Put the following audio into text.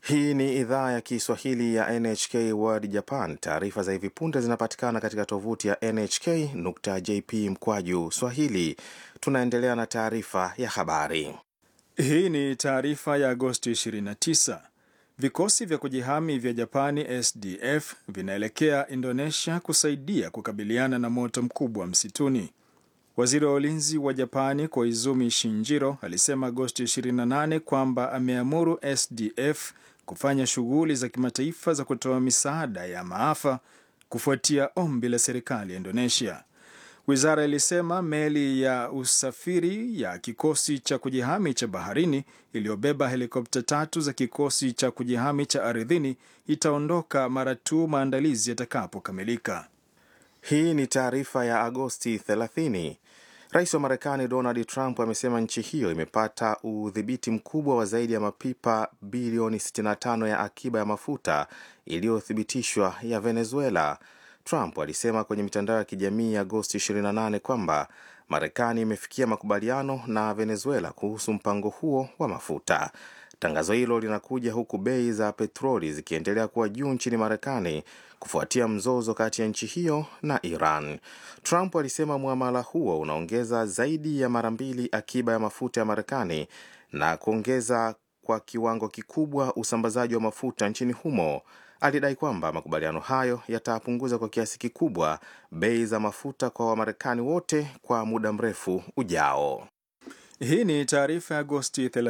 Hii ni idhaa ya Kiswahili ya NHK World Japan. Taarifa za hivi punde zinapatikana katika tovuti ya nhk.jp mkwaju swahili. Tunaendelea na taarifa ya habari. Hii ni taarifa ya Agosti 29. Vikosi vya kujihami vya Japani SDF vinaelekea Indonesia kusaidia kukabiliana na moto mkubwa msituni. Waziri wa ulinzi wa Japani Koizumi Shinjiro alisema Agosti 28 kwamba ameamuru SDF kufanya shughuli za kimataifa za kutoa misaada ya maafa kufuatia ombi la serikali ya Indonesia. Wizara ilisema meli ya usafiri ya kikosi cha kujihami cha baharini iliyobeba helikopta tatu za kikosi cha kujihami cha ardhini itaondoka mara tu maandalizi yatakapokamilika. Hii ni taarifa ya Agosti 30. Rais wa Marekani Donald Trump amesema nchi hiyo imepata udhibiti mkubwa wa zaidi ya mapipa bilioni 65 ya akiba ya mafuta iliyothibitishwa ya Venezuela. Trump alisema kwenye mitandao ya kijamii ya Agosti 28 kwamba Marekani imefikia makubaliano na Venezuela kuhusu mpango huo wa mafuta. Tangazo hilo linakuja huku bei za petroli zikiendelea kuwa juu nchini Marekani kufuatia mzozo kati ya nchi hiyo na Iran. Trump alisema mwamala huo unaongeza zaidi ya mara mbili akiba ya mafuta ya Marekani na kuongeza kwa kiwango kikubwa usambazaji wa mafuta nchini humo. Alidai kwamba makubaliano hayo yatapunguza kwa kiasi kikubwa bei za mafuta kwa Wamarekani wote kwa muda mrefu ujao. Hii ni taarifa ya Agosti